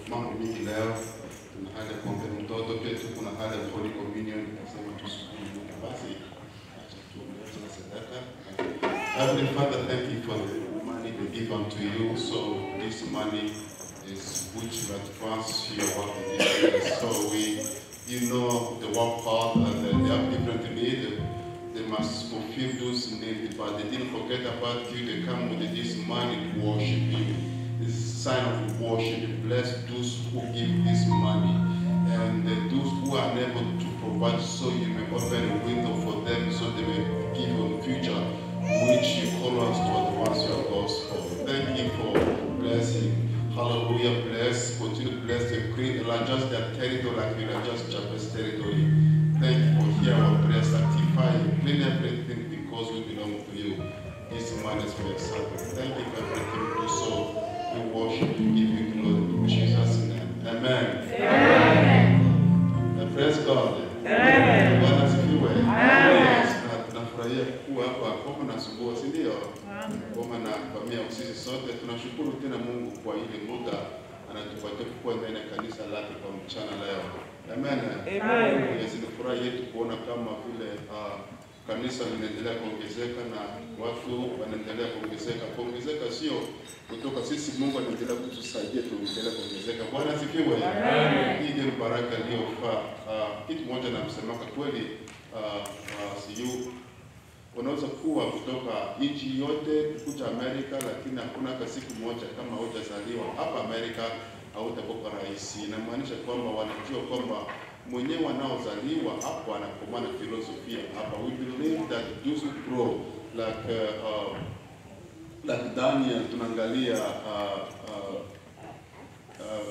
mambo mingi leo. Tuna hali ya kuombea mtoto, pia tuko na hali ya Holy Communion. Nasema tushukuru Mungu. Basi acha tuombe tuna sadaka. Heavenly Father, thank you for the money we give unto you. So this money is which you advance your work in this place. So we, you know the work part and uh, they have different needs. They must fulfill those needs, but they didn't forget about you. They come with this money to worship you. This is a sign of worship. Bless those who give this money. And uh, those who are unable to provide, so you may open a window for them so they may give you a future which you call us to advance your gospel. Thank you for blessing. Hallelujah. Bless, continue to bless the great, just their territory like you just Japanese territory. Thank you for hearing our prayers, sanctify, clean everything because we belong to you. This man is for example. Thank you for everything you do so. We worship you, give you glory in Jesus' name. Amen. Amen. Praise God. Amen. Bwana asifiwe. Amen. Na tunafurahia kuwa hapa Goma na Sumbua, si ndio? Goma na familia sisi sote tunashukuru tena Mungu kwa ile muda anatupatia kuwa ndani ya kanisa lake kwa mchana leo. Amen. Amen. Yes, ni furaha yetu kuona kama vile uh, kanisa linaendelea kuongezeka na watu wanaendelea kuongezeka. Kuongezeka sio kutoka sisi, Mungu anaendelea kutusaidia tuendelee kuongezeka. Bwana asifiwe. Hii ndio baraka iliyofaa. Uh, kitu moja namsemaka kweli, uh, uh, siyu unaweza kuwa kutoka nchi yote kuja Amerika, lakini hakuna hata siku moja kama hujazaliwa hapa Amerika hautakuwa rahisi. Inamaanisha kwamba wanajua kwamba mwenyewe wanaozaliwa hapo anakomaa na filosofia hapa. We believe that those who grow like uh, uh, like Daniel tunaangalia uh, uh, uh,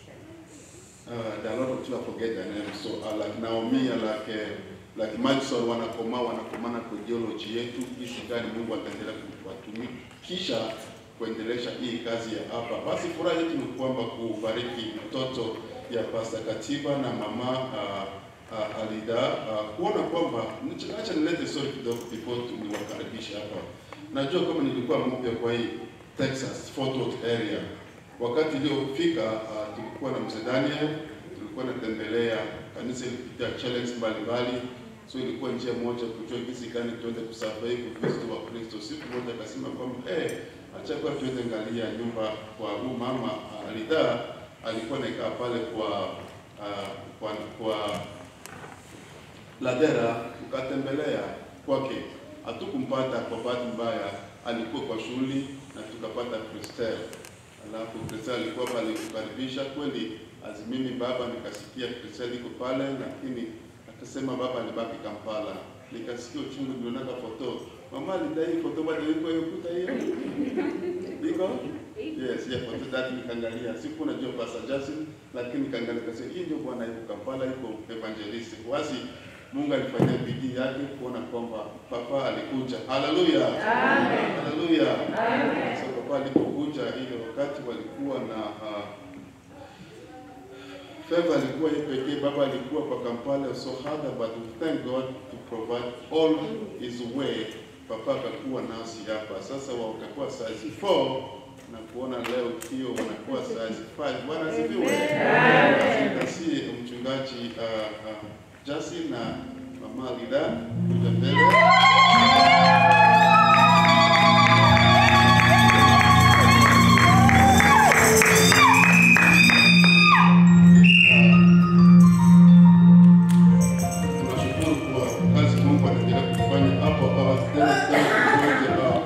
uh, there are a lot of people I forget their names. So uh, like Naomi, like uh, like Madison wanakomaa wanakomana kwa ideology yetu, jinsi gani Mungu ataendelea kuwatumikisha kuendelesha hii kazi ya hapa. Basi furaha yetu ni kwamba kubariki mtoto ya Pastor Katiba na mama uh, uh, Alida uh, kuona kwamba acha nilete story kidogo before tu niwakaribisha hapa. Najua kama nilikuwa mpya kwa hii Texas Fort Worth area wakati iliyofika uh, tulikuwa na mzee Daniel, tulikuwa natembelea kanisa ilipitia challenge mbalimbali, so ilikuwa njia moja kujua jinsi gani tuende kusurvive Ukristo wa Kristo. Siku moja akasema kwamba eh, acha kwa tuende angalia nyumba kwa huyu mama uh, Alida alikuwa naikaa pale kwa uh, kwa, kwa Ladera, tukatembelea kwake, hatukumpata kwa bahati mbaya, alikuwa kwa shughuli na tukapata Christel alafu Kristel alikuwa pale kukaribisha kweli. Azimimi baba nikasikia Kristel iko pale, lakini akasema baba alibaki Kampala. Nikasikia uchungu, nilionaka foto mama alidai foto bado iko hiyo kuta hiyo iko yes, ya foto that nikaangalia, siku najua Pastor Justin, lakini nikaangalia kasema hii ndio bwana yuko Kampala, yuko evangelist wasi Mungu alifanya bidii yake kuona kwamba papa alikuja. Haleluya, haleluya. So papa alipokuja ile wakati walikuwa na uh, favor alikuwa yeye pekee, baba alikuwa kwa Kampala, so hard but we thank God to provide all his way. Papa akakuwa nasi hapa sasa, wakakuwa size 4 na kuona leo hiyo wanakuwa size 5. Bwana asifiwe. Basi kasi mchungaji uh, uh, Jasi na mama Lida kuja mbele. Tunashukuru kwa kazi Mungu anaendelea kufanya hapo hapa tena tena kidogo hapa.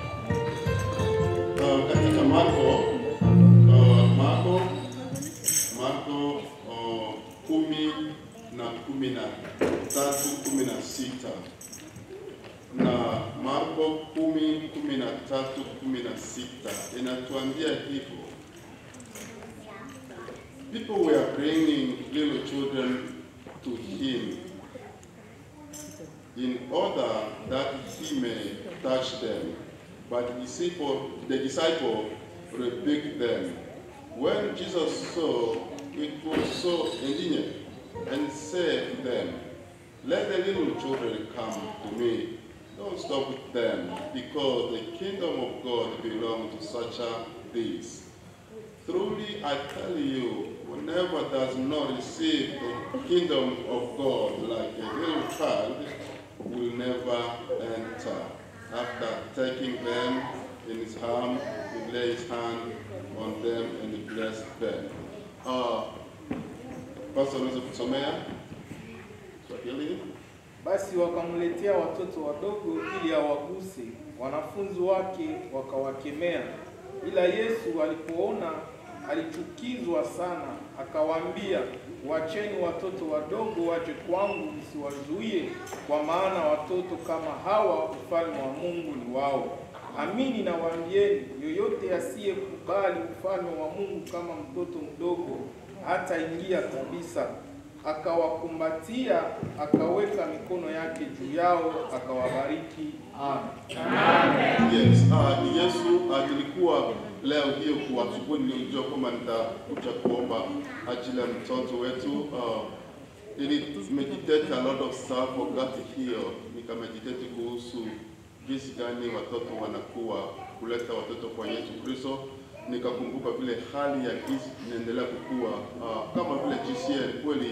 Uh, katika Marko uh, Marko Marko uh, kumi na kumi na tatu kumi na sita na Marko kumi kumi na tatu kumi na sita inatuambia hivyo people were bringing little children to him in order that he may touch them. But the disciple, the disciple rebuked them. When Jesus saw it was so indignant and said to them, Let the little children come to me. Don't stop with them, because the kingdom of God belongs to such as these. Truly I tell you, whenever does not receive the kingdom of God like a little child, will never enter. After taking them in his arm, he lay his hand on them and he blessed them. Uh, Pastor, unaweza kusomea Swahili? Basi wakamletea watoto wadogo ili awaguse. Wanafunzi wake wakawakemea, ila Yesu alipoona alichukizwa sana, akawaambia, wacheni watoto wadogo waje kwangu, msiwazuie, kwa maana watoto kama hawa ufalme wa Mungu ni wao. Amini nawaambieni, yoyote asiyekubali ufalme wa Mungu kama mtoto mdogo hataingia kabisa. Akawakumbatia, akaweka mikono yake juu yao, akawabariki. Amen. Yes, uh, Yesu alikuwa leo hiyo kwa asubuhi nilijua kwamba nitakuja kuomba ajili ya mtoto wetu. Uh, ili meditate a lot of stuff forgot hiyo, nikameditate kuhusu jinsi gani watoto wanakuwa kuleta watoto kwa Yesu Kristo. Nikakumbuka vile hali ya jinsi inaendelea kukua uh, kama vile GCN kweli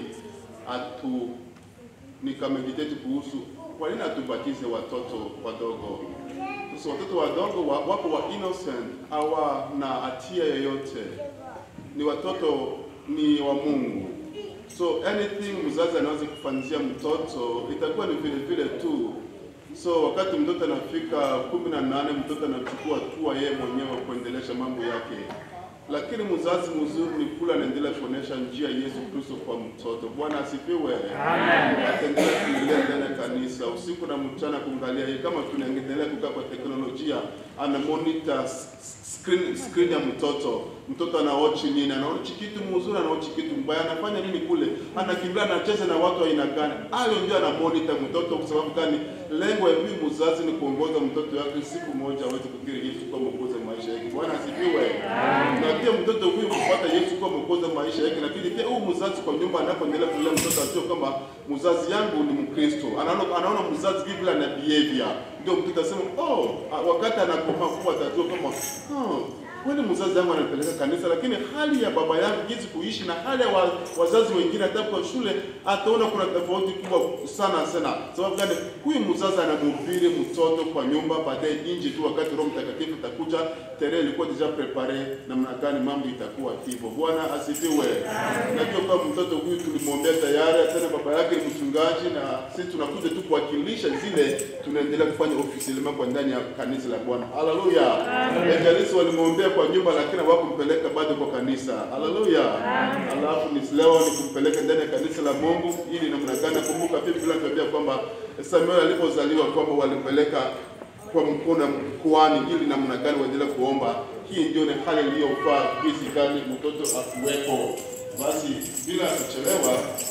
atu nikameditate kuhusu kwa nini atubatize watoto wadogo. Sasa watoto wadogo wa, wapo wa innocent, hawana hatia yoyote, ni watoto ni wa Mungu. So anything mzazi anaweza kufanyia mtoto itakuwa ni vile vile tu. So wakati mtoto anafika kumi na nane mtoto anachukua hatua yeye mwenyewe kuendelesha mambo yake lakini mzazi mzuri ni kula anaendelea kuonesha njia Yesu Kristo kwa mtoto. Bwana asifiwe. Ataendelea kuingia ndani ya kanisa usiku na mchana, kuangalia yeye. Kama tunaendelea kukaa kwa teknolojia, ana monitor s- s- screen, screen ya mtoto. Mtoto anaochi nini? Anaochi kitu mzuri, anaochi kitu mbaya, anafanya nini kule, anakimbia, anacheza na watu wa aina gani? Hayo ndio ana monitor mtoto. Kwa sababu gani? Lengo ya huyu mzazi ni kuongoza mtoto wake siku moja aweze kukiri Yesu kwa mwokozi wa maisha yake. Bwana asifiwe. Na pia mtoto huyu kupata Yesu kwa mwokozi wa maisha yake, lakini pia huyu mzazi kwa nyumba anapoendelea kulea mtoto ajue kwamba mzazi yangu ni Mkristo. Anaona anaona mzazi vile ana behavior, ndio mtoto asema oh, ah, wakati anakomaa kuwa atajua kama oh, kweli mzazi wangu anapeleka kanisa, lakini hali ya baba yangu jinsi kuishi na hali ya wa, wazazi wengine hata kwa shule, ataona kuna tofauti kubwa sana sana. Sababu gani? Huyu mzazi anamhubiri mtoto kwa nyumba, baadaye nje tu, wakati Roho Mtakatifu atakuja, tarehe ilikuwa deja prepare, namna gani mambo itakuwa hivyo. Bwana asifiwe. Najua kwa mtoto huyu tulimwombea tayari, tena baba yake ni mchungaji, na sisi tunakuja tu kuwakilisha zile tunaendelea kufanya officiellement kwa ndani ya kanisa la Bwana. Haleluya. Evangelist walimwombea kwa nyumba, lakini hawakumpeleka bado kwa kanisa. Haleluya. Alafu ni leo ni kumpeleka ndani ya kanisa la Mungu ili namna gani? Kumbuka pia Biblia inatuambia kwamba Samuel alipozaliwa kwamba walimpeleka kwa mkono mkoani ili namna gani waendelee kuomba. Hii ndio ni hali iliyofaa jinsi gani mtoto akuwepo. Basi bila kuchelewa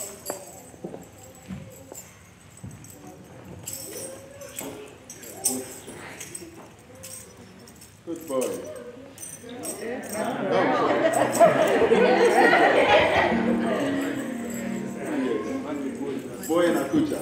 Good boy. Oh, sorry. Yes. Boy anakuja.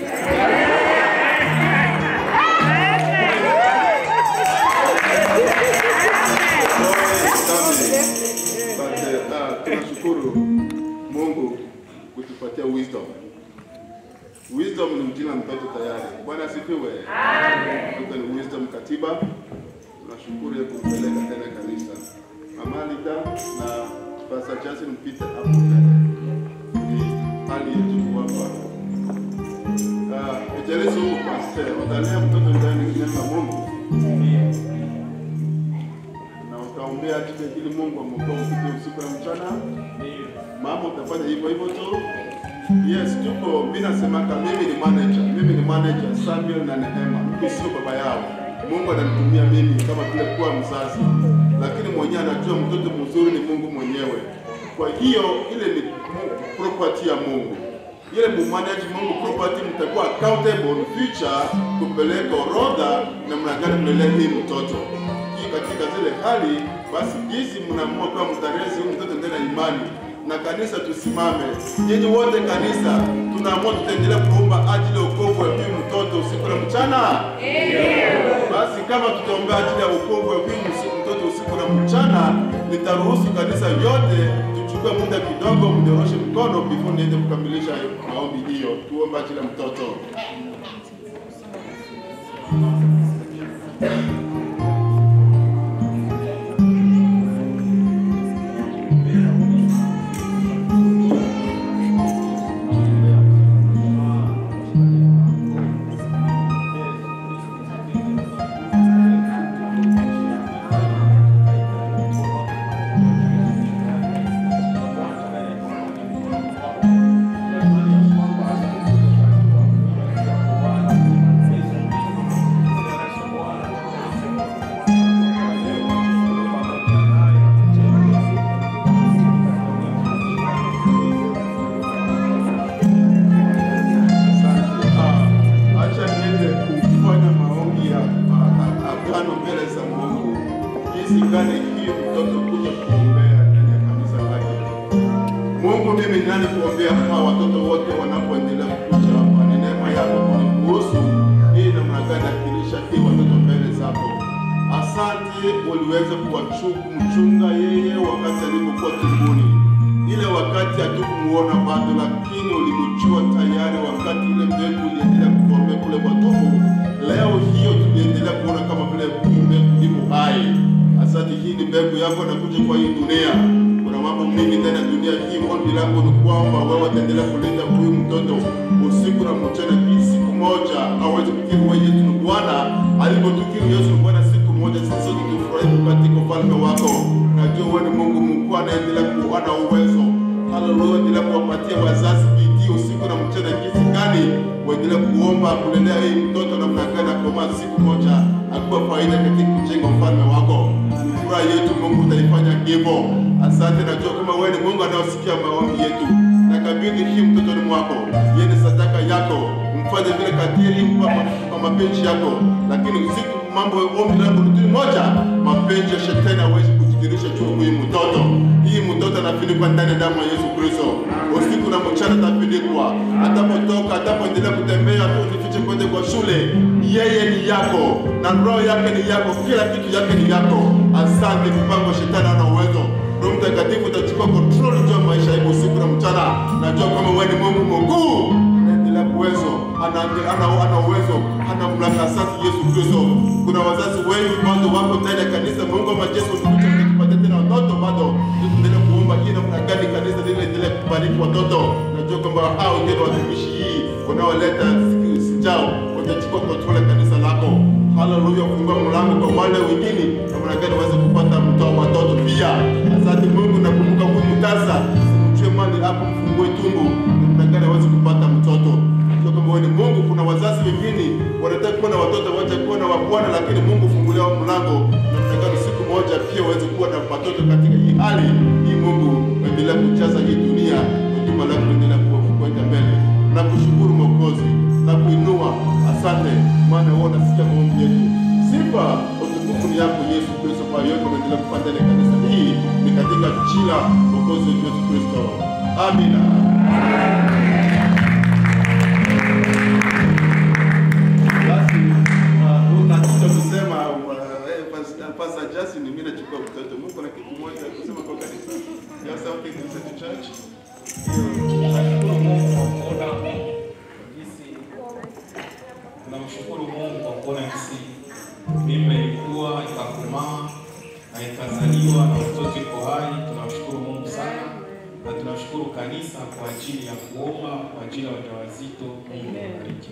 But, uh, tunashukuru Mungu kutupatia wisdom. Wisdom ni jina mtoto tayari. Bwana asifiwe. Mtoto ni wisdom katiba. Tunashukuru ya kumpeleka tena kanisa. Mama Lida na Pastor Justin mpite hapo mbele. Ni hali yetu kuwapa. Ah, ejelezi huku pastor, utalea mtoto ndani ya neno la Mungu. Na utaombea ajili ili Mungu amwokoe usiku usiku na mchana. Mama utafanya hivyo hivyo tu. Yes, tuko mimi nasemaka mimi ni manager. Mimi ni manager Samuel na Neema. Mimi sio baba yao. Mungu ananitumia mimi kama vile kuwa mzazi. Lakini mwenyewe anajua mtoto mzuri ni Mungu mwenyewe. Kwa hiyo ile ni Mu- property ya Mungu. Ile mumanage Mungu property mtakuwa accountable in future kupeleka orodha namna gani mlelea hii mtoto. Hii katika zile hali basi jinsi mnaamua kwa mtarezi huyu mtoto ndani ya imani na kanisa tusimame. Nyinyi wote kanisa tunaamua tutaendelea kuomba ajili ya wokovu wa huyu mtoto usiku na mchana. Basi kama tutaombea ajili ya wokovu wa huyu msi- mtoto usiku na mchana, nitaruhusu kanisa yote tuchukue muda kidogo, mnyoroshe mkono before niende kukamilisha maombi hiyo. Tuombe ajili ya mtoto. Ah, Acha niende kufanya maombi ya ah, ah, agano mbele za Mungu, jinsi gani hii mtoto kuja kuombea ndani ya kanisa lake. Mungu, mimi ni nani kuombea hawa watoto wote wanapoendelea kuja hapa? Ni neema yako kuniruhusu hii namna gani akilisha hii watoto mbele zako. Asante, uliweza kuwachunga yeye wakati alipokuwa tumboni ile wakati hatukumuona bado, lakini ulimjua tayari wakati ile mbegu iliendelea kuforme kule kwa tumbo. Leo hiyo tuliendelea kuona kama vile mbegu iko hai. Asante, hii ni mbegu yako nakuja kwa hii dunia. Kuna mambo mengi ndani ya dunia hii. Ombi langu ni kwamba wewe utaendelea kuleta huyu mtoto usiku na mchana, hii siku moja aweze kukiri wewe Yesu ni Bwana, alipotukiri Yesu ni Bwana siku moja, sisi sote tufurahi katika ufalme wako. Najua wewe ni Mungu mkuu anaendelea kuwa na uwezo. Haleluya, endelea kuwapatia wazazi bidii usiku na mchana, jinsi gani waendelea kuomba kulelea hii mtoto namna gani akoma siku moja akuwa faida katika kujenga ufalme wako. Furaha yetu Mungu utaifanya hivyo. Asante, najua kama wewe ni Mungu anaosikia maombi yetu. Nakabidhi hii mtoto ni mwako, yeye ni sadaka yako, mfanye vile kadiri kwa kwa mapenzi yako, lakini usiku mambo ombi langu ni tu moja, mapenzi ya shetani hawezi kujidhihirisha juu ya huyu mtoto. Hii mtoto anafinikwa ndani ya damu ya Yesu Kristo, usiku na mchana atafinikwa, atapotoka, atapoendelea kutembea tu nifiche kwende kwa shule, yeye ni yako na roho yake ni yako, kila kitu yake ni yako. Asante, mipango ya shetani hana uwezo. Roho Mtakatifu utachukua control juu ya maisha yako usiku na mchana. Najua kama wewe ni Mungu mkuu, anaendelea uwezo, ana ana ana uwezo, ana mamlaka. Asante Yesu Kristo. Kuna wazazi wengi bado wako ndani ya kanisa. Mungu wa majeshi utukuche kutupatia tena watoto bado. Tuendelee kuomba hii namna gani kanisa lile endelee kubariki watoto. Najua kwamba hao ndio watumishi hii wanaoleta siku sijao watachukua control ya kanisa lako. Haleluya, fungua mlango kwa wale wengine namna gani waweze kupata mtoa watoto pia. Asante Mungu, nakumbuka huyu mtasa simchue mali hapo, mfungue tumbo namna gani aweze kupata mtoto. Najua kama wewe ni Mungu. Kuna wazazi wengine wanataka kuwa na watoto wacha kuwa na wabwana, lakini Mungu fungulia wao mlango namna gani siku moja pia waweze kuwa na watoto katika hii hali hii. Mungu endelea kujaza hii dunia, huduma lako endelea kuwa kwenda mbele. Nakushukuru Mwokozi na kuinua, asante maana wewe unasikia maombi yetu. Sifa utukufu ni yako Yesu Kristo, kwa yote unaendelea kufanya ndani ya kanisa hii, ni katika jina la Mwokozi wetu Yesu Kristo, amina. Basi uh, unataka kusema uh, eh, Pastor- Pastor Justin, mimi nachukua mtoto. Mungu na kitu moja kusema kwa kanisa. You have something to say to church? Nashukuru Mungu kwa kuona jinsi tunamshukuru Mungu kwa kuona jinsi mimba ilikuwa ikakomaa na ikazaliwa na mtoto iko hai. Tunamshukuru Mungu sana na tunashukuru kanisa kwa ajili ya kuomba kwa ajili ya wajawazito. Mungu awabariki.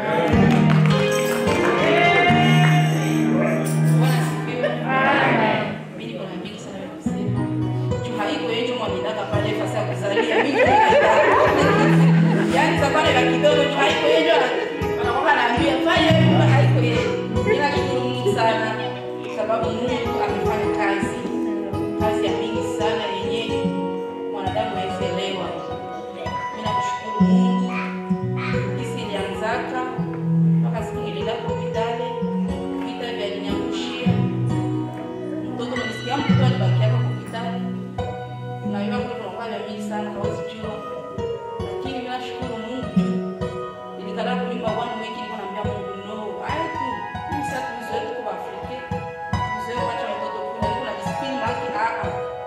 Bwana asifiwe. Mimi niko na mengi sana ya kusema. Juu haiko yeye ndio mwaminaka pale fasa ya kuzalia. Mimi ndio nikaenda. Yaani safari la kidogo juu haiko yeye ndio anakuwa anaambia fanya hivi haiko yeye. Mimi nashukuru Mungu sana sababu Mungu amefanya kazi. Kazi ya mingi sana yenye mwanadamu hawezi elewa. Mimi nakushukuru Mungu. Hisi ilianzaka mpaka siku nilienda hospitali vita vya linyangushia mtoto nilisikia mtoto alibakia kwa hospitali na hiyo kwa tunakuwa vya mingi sana hawezi jua lakini mimi nashukuru Mungu juu nilikala kulimba one week niko naambia Mungu no haya tu mimi sasa tuzoe tuko Afrika tuzoe kuacha mtoto kule kuna discipline maki a a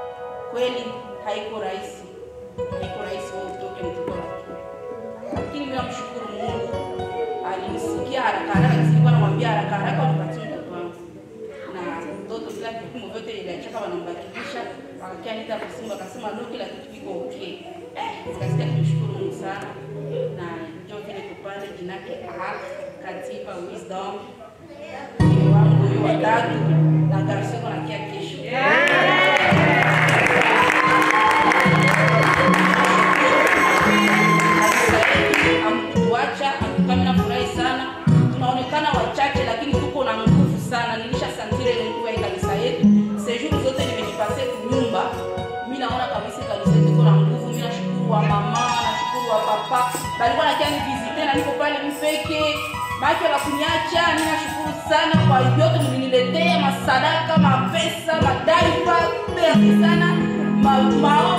kweli haiko rahisi, haiko rahisi wewe utoke mtoto wa kike. lakini mimi namshukuru Mungu alinisikia haraka haraka, nilikuwa namwambia haraka haraka unipatie mtoto wangu na mtoto, kila vipimo vyote iliachaka wanambadilisha, wakakia nita kusimu, akasema no, kila kitu kiko okay. Eh, nikasikia kumshukuru Mungu sana, na ndio vile kupande jinake Ahad Katiba Wisdom mke wangu huyo watatu na garseko nakia kesho amkutuacha akukami na furahi sana tunaonekana wachache lakini tuko na nguvu sana nilisha santire ile nguvu ya hii kanisa yetu sejuru zote nimejipase kunyumba mi naona kabisa hii kanisa yetu iko na nguvu mi nashukuru wa mama nashukuru wa papa balikuwa nakia nivizite na niko pale mpeke maake wakuniacha mi nashukuru sana kwa vyote mliniletea masadaka mapesa madaipa merci sana ma, mao